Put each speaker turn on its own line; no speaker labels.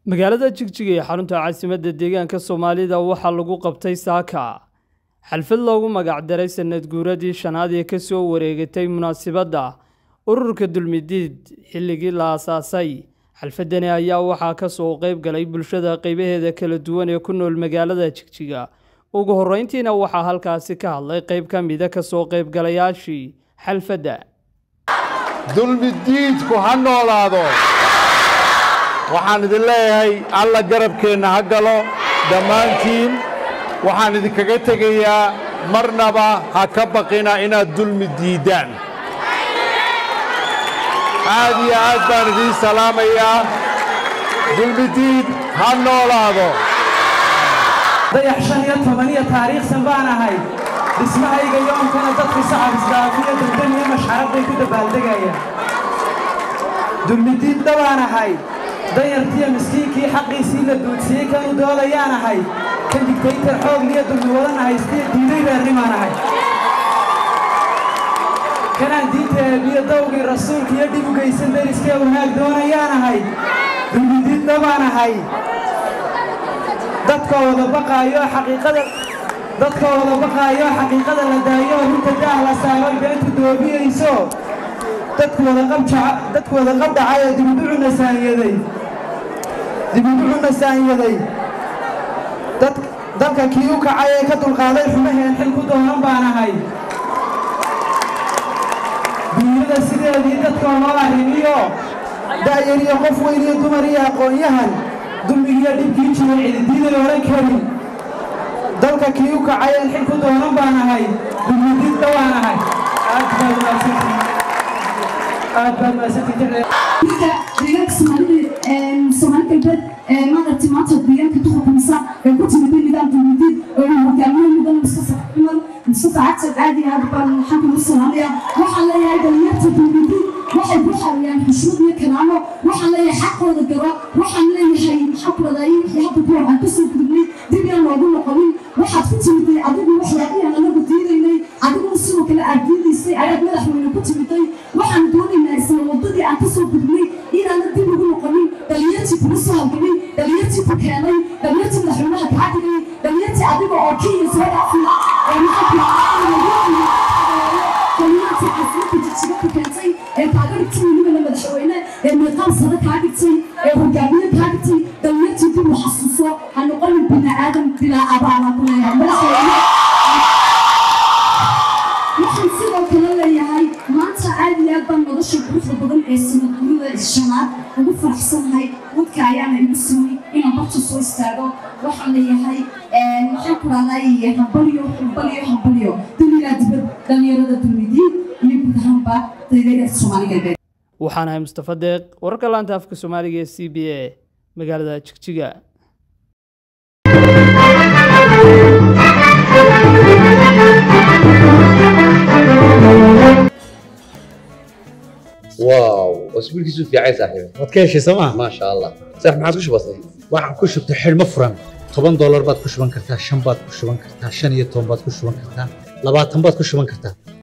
magaalada jigjiga ee xarunta caasimadda deegaanka soomaalida waxaa lagu qabtay saaka xalfad loogu magacdaray sanad guuradii shanaad ee ka soo wareegatay munaasibadda ururka dulmidiid xilligii la aasaasay xalfadani ayaa waxaa ka soo qayb galay bulshada qaybaheeda kala duwan ee ku nool magaalada jigjiga ugu horreyntiina waxaa halkaasi ka hadlay qayb ka mida ka soo qaybgalayaashii xalfadda
dulmidiidku ha noolaado waxaan idin leeyahay alla garabkeenna ha galo dhammaantiin waxaan idinkaga tegayaa marnaba ha ka baqina inaad dulmi diiddaan aad iyo aad baan idiin salaamayaa dulmidiid ha noolaado
dayax shan iyo tobaniyo taariikhsan baan ahay dhismahayga yoonkana dadku sacab isdaafiyo degdan iyo mashxarad bay ku dabaaldegayaan dulmidiid dhabaan ahay danyartiyo miskiinkii xaqiisii la duudsiyey kanu doodayaan ahay kan digtaytar xoogliyo dulmi wadan ahaystiyo diiday reernimaan ahay kanaan diinta eebiyo dawgii rasuulka iyo dhib u geysan deriskee wanaag doonayaan ahay dulmidiid dhabaan ahay dadka wada baqaayo xaqiiqada dadka wada baqaayo xaqiiqada la daayo runta daah la saaro beentu doobiyeyso dadku wada qabjaca dadku wada qabdhacay ee dibudhucuna saanyaday dibudhucuna saanyaday dad dalka kii u kacay ee ka dulqaaday xumaheen xil ku doonan baan ahay dunyada sideedii dadka noo arrimiyo da'yar iyo qof weyn iyo dumar iyo aqoon-yahan dulmigiiyo dhibkii jiray cididiiday odhan karin dalka kii u kacay een xil ku doonan baan ahay dulmidiid dhawaan ahay aad baad maadsantii aad baad maadsantii
marka deegaanka soomaalida soomaali galbeed maaragtay maanta deegaanka duhurkamisa ee ku timid nidaam dulmidiid oo uu hogaamiyo mudan mustafa cumar mustafa cagsan caadi aad baan waxaan kugu salaamaya waxaan leeyahay dhalinyarta dulmidiid waxay ku xariyaan xushmad iyo karaamo waxaan leeyahay xaqooda garo waxaan leeyahay maxaa ku wadaayay wixii hadda kuwa aan kasoo gudubnay dib yaan loogu noqonin waxaad ku timiday adigu waxyaabihii anagu diidaynay adiguna sidoo kale aad diidaysay ayaad madaxweyne ku timiday waxaan doonaynaa isla wadadii aan kasoo gudubnay inaana dib ugu noqonin dhalinyartii kugu soo halgamay dhalinyartii ku keenay dhalinyartii madaxweynaha kaa dhigay dhalinyartii adiga oo kenya soo dhaafiya oo maxaa dhalinyartii caasimada jijiga ku keentay ee kaaga dhigtay welibana madaxweyne ee meeqaam sare kaa dhigtay ee hogaamiye kaa dhigtay dhalinyartii dib u xasuuso ha noqonin bini aadam bilaa abaala ku leeyahay madaxweyne waxaan sidoo kale leeyahay maanta aad iyo aad baan nolosha quruxda badan ee sanadguurida shanaad ugu faraxsanahay wadka ayaana igu simay inaan barta soo istaago waxaan leeyahay maxaan ku raadnay hambalyo hambalyo hambalyo duniyaa dibad dhalinyarada dulmidiin iyo guud ahaanba deegaanka soomaali galbeed
waxaan ahay mustafa deeq wararka laanta afka soomaaliga ee c b a magaalada jigjiga
واو اسبوع كيسو في عايز صاحبي
waad ka heshay sooma
ما شاء الله صح ما عادش بسيط
waxaan ku shubtay xidhmo furan toban doolar baad ku shuban kartaa shan baad ku shuban kartaa shan iyo toban baad ku shuban kartaa labaatan baad ku shuban kartaa